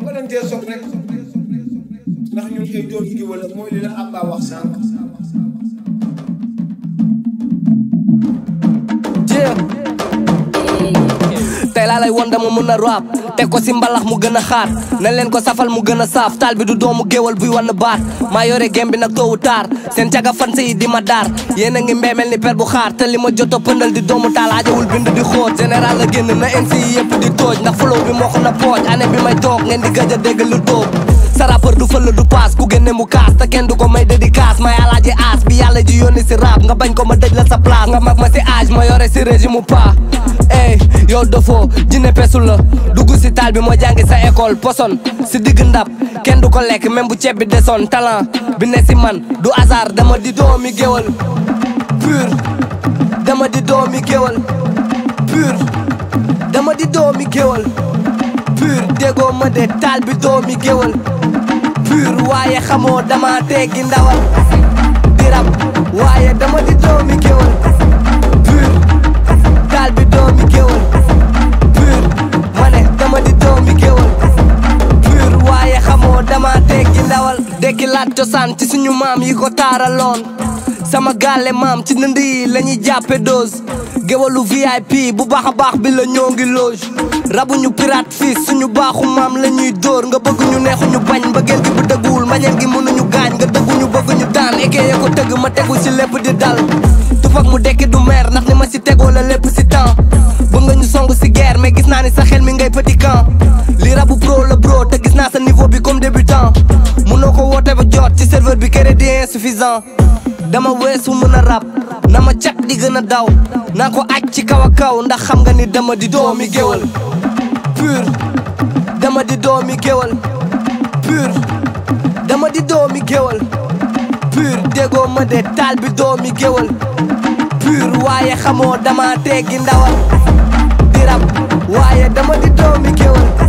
dama leen cee soog rek ndax ñun ay doomi gi wala mooy li la Abba wax sànq tey laa lay won dama mën a rap teg ko si mbalax mu gën a xaat ne leen ko safal mu gën a saaf taal bi du doomu géwal buy wan baat maa yore gem bi nag toowu taar seen caga fan yi di ma daar yéen a ngi mbeemel ni per bu xaar te li ma jot a pëndal di doomu taal ajawul bind di xóot général la génn na MC yi yëpp di tooj ndax flow bi moo ko na pooj année bi may toog ngeen di gëj a dégg lu tóob sa rappeur du fël du paas ku génne mu kaas te kenn du ko may dédicace may alaaji aas bi yàlla ji yónni si rap nga bañ ko ma dëj la sa place nga mag ma si âge ma yore si régime mu pa ey yow dofoo jinne pesul la dugg si taal bi moo jàngi sa école poson si digg ndab kenn du ko lekk même bu ceeb bi desoon talent bi ne si man du hasard dama di doomi géwal pur dama di doomi géwal pur dama di doomi géwal pur déggoo ma de taal bi doomi géwal pur waaye xamoo dama teggi ndawal di rab waaye dama di doomi géwal pur taal bi doomi géwal pur ma ne dama di doomi géwal pur waaye xamoo dama teggi ndawal dekki laat cosaan ci suñu maam yi ko taaraloon sama gaale maam ci ndënd yi la ñuy jàppe dose géwalu VIP bu baax a baax bi la ñoo ngi loge rabuñu pirate fii suñu baaxu maam la ñuy dóor nga bëgg ñu neexuñu bañ mbëggeel gi bu dëgguwul mbañeel gi mënuñu gaañ nga dëgguñu bëgg ñu daan ekee ko tëgg ma tegu si lépp di dal tufak mu dekki du meer ndax ni ma si tegoo la lépp si temps bëgg nga ñu song si guerre mais gis naa ni sa xel mi ngay petit camp li rabu pro la bro te gis naa sa niveau bi comme débutant mënoo ko woote ba jot ci serveur bi crédit insuffisant dama weesu mën a rap na ma cat di gën a daw naa ko aj ci kaw a kaw ndax xam nga ni dama di doomi géwal pur dama di doomi géwal pur dama di doomi géwal pur déggoo ma de taal bi doomi géwal pur waaye xamoo dama teggi ndawal di rap waaye dama di doomi géwal